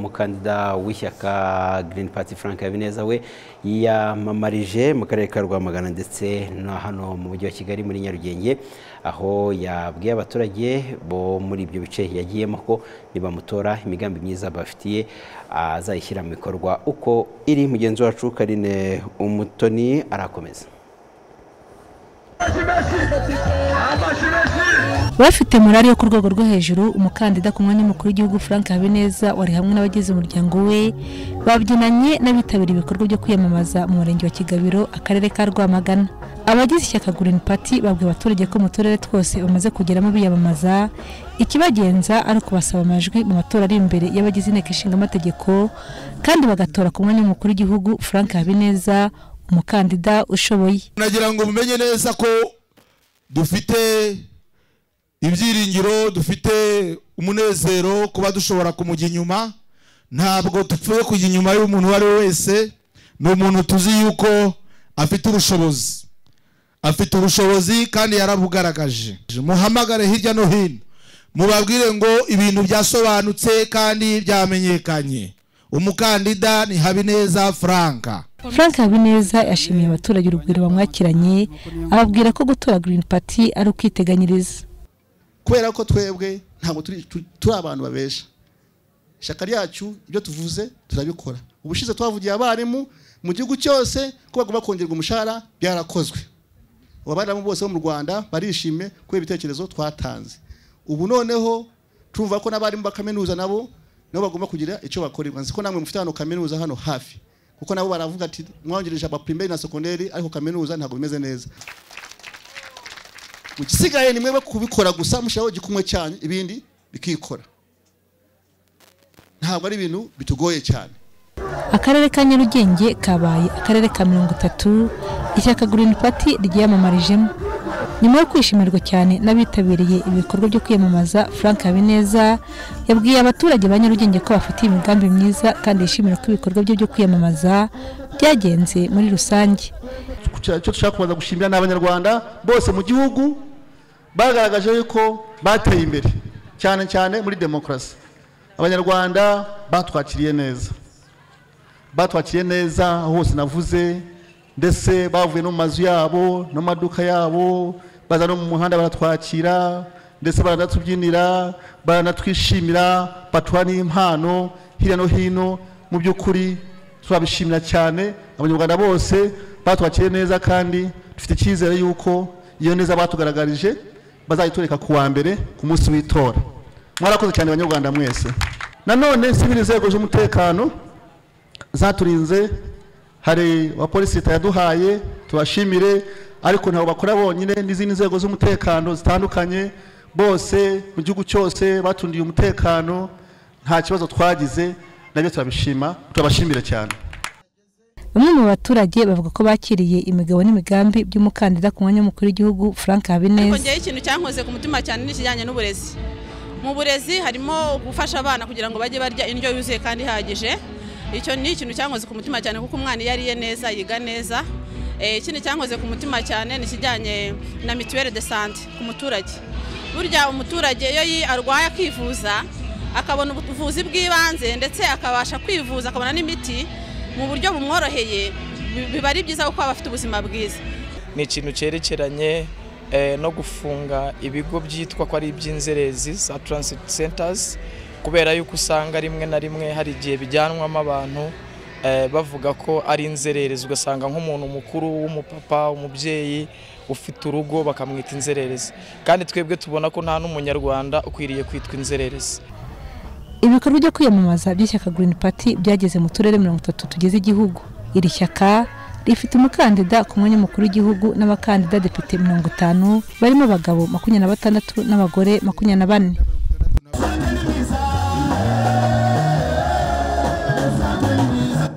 umukandida w'ishyaka Green Party Frank Habineza we yiyamamarije mu karere ka Rwamagana ndetse no hano mu mujyi wa Kigali muri Nyarugenge aho yabwiye abaturage bo muri ibyo bice yagiyemo ko nibamutora imigambi myiza bafitiye azayishyira mu bikorwa uko iri mugenzi wacu Karine Umutoni arakomeza bafite morali yo ku rwego rwo hejuru umukandida ku mwanya mukuru w'igihugu frank habineza wari hamwe n'abagize umuryango we babyinanye n'abitabiriye ibikorwa byo kwiyamamaza mu murenge wa kigabiro akarere ka rwamagana abagize ishyaka green party babwiye abaturage ko mu turere twose bamaze kugeramo biyamamaza ikibagenza ari ukubasaba amajwi mu matora ari imbere y'abagize inteko ishinga amategeko kandi bagatora ku mwanya w'umukuru w'igihugu frank habineza umukandida ushoboye nagira ngo mumenye neza ko dufite ibyiringiro dufite umunezero kuba dushobora kumujya inyuma ntabwo dupfuye kujya inyuma y'umuntu uwo ari we wese ni umuntu tuzi yuko afite ubushobozi afite ubushobozi kandi yarabugaragaje muhamagare hirya no hino mubabwire ngo ibintu byasobanutse kandi byamenyekanye umukandida ni habineza franka frank habineza yashimiye abaturage urugwiro bamwakiranye ababwira ko gutora green party ari ukwiteganyiriza kubera ko twebwe ntabwo turi abantu babesha ishyaka ryacu ibyo tuvuze turabikora ubushize twavugiye abarimu mu gihugu cyose ko bagomba kongerwa umushahara byarakozwe abarimu bose bo mu rwanda barishimye kubera ibitekerezo twatanze ubu noneho tumva ko n'abarimu ba kaminuza nabo nabo bagomba kugira icyo bakorerwa nzi ko namwe mufite hano kaminuza hano hafi kuko nabo baravuga ati mwongereje abapirimeri na sekonderi ariko kaminuza ntabwo bimeze neza igisigaye ni mwebwe kubikora gusa mushiraho igikumwe cyanyu ibindi bikikora ntabwo ari ibintu bitugoye cyane akarere ka nyarugenge kabaye akarere ka mirongo itatu ishyaka green party ryiyamamarijemo nyuma yo kwishimirwa cyane n'abitabiriye ibikorwa byo kwiyamamaza frank habineza yabwiye abaturage ba nyarugenge ko bafitiye imigambi myiza kandi yishimira ko ibikorwa bye byo kwiyamamaza byagenze muri rusange icyo dushaka kubanza gushimira ni abanyarwanda bose mu gihugu bagaragaje yuko bateye imbere cyane cyane muri demokarasi abanyarwanda batwakiriye neza batwakiriye neza aho hose navuze ndetse bavuye no mu mazu yabo no mu maduka yabo baza no mu muhanda baratwakira ndetse baranatubyinira baranatwishimira baduha n'impano hirya no hino mu by'ukuri turabishimira cyane abanyarwanda bose batwakiriye neza kandi dufite icyizere yuko iyo neza batugaragarije bazayitureka ku wa mbere ku munsi w'itora mwarakoze cyane abanyarwanda mwese nanone sibiri inzego z'umutekano zaturinze hari abapolisi leta yaduhaye tubashimire ariko ntabwo bakora bonyine n'izindi nzego z'umutekano zitandukanye bose mu gihugu cyose batundiye umutekano nta kibazo twagize nabyo turabishima turabashimira cyane bamwe mu baturage bavuga ko bakiriye imigabo n'imigambi by'umukandida ku mwanya w'umukuru w'igihugu frank habineza ngewe ikintu cyankoze ku mutima cyane n'ikijyanye n'uburezi mu burezi harimo gufasha abana kugira ngo bajye barya indyo yuzuye kandi ihagije icyo ni ikintu cyankoze ku mutima cyane kuko umwana iyo ariye neza yiga neza ikindi cyankoze ku mutima cyane ni ikijyanye na mituweli de sante ku muturage burya umuturage iyo arwaye akivuza akabona ubuvuzi bw'ibanze ndetse akabasha kwivuza akabona n'imiti mu buryo bumworoheye biba ari byiza kuko baba bafite ubuzima bwiza ni ikintu cyerekeranye no gufunga ibigo byitwa ko ari iby'inzerezi za transit centers kubera yuko usanga rimwe na rimwe hari igihe bijyanwamo abantu bavuga ko ari inzererezi ugasanga nk'umuntu mukuru w'umupapa umubyeyi ufite urugo bakamwita inzererezi kandi twebwe tubona ko nta n'umunyarwanda ukwiriye kwitwa inzererezi ibikorwa byo kwiyamamaza by'ishyaka Green Party byageze mu turere mirongo itatu tugize igihugu iri shyaka rifite umukandida ku mwanya mukuru w'igihugu n'abakandida depite mirongo itanu barimo abagabo makumyabiri na batandatu n'abagore makumyabiri na bane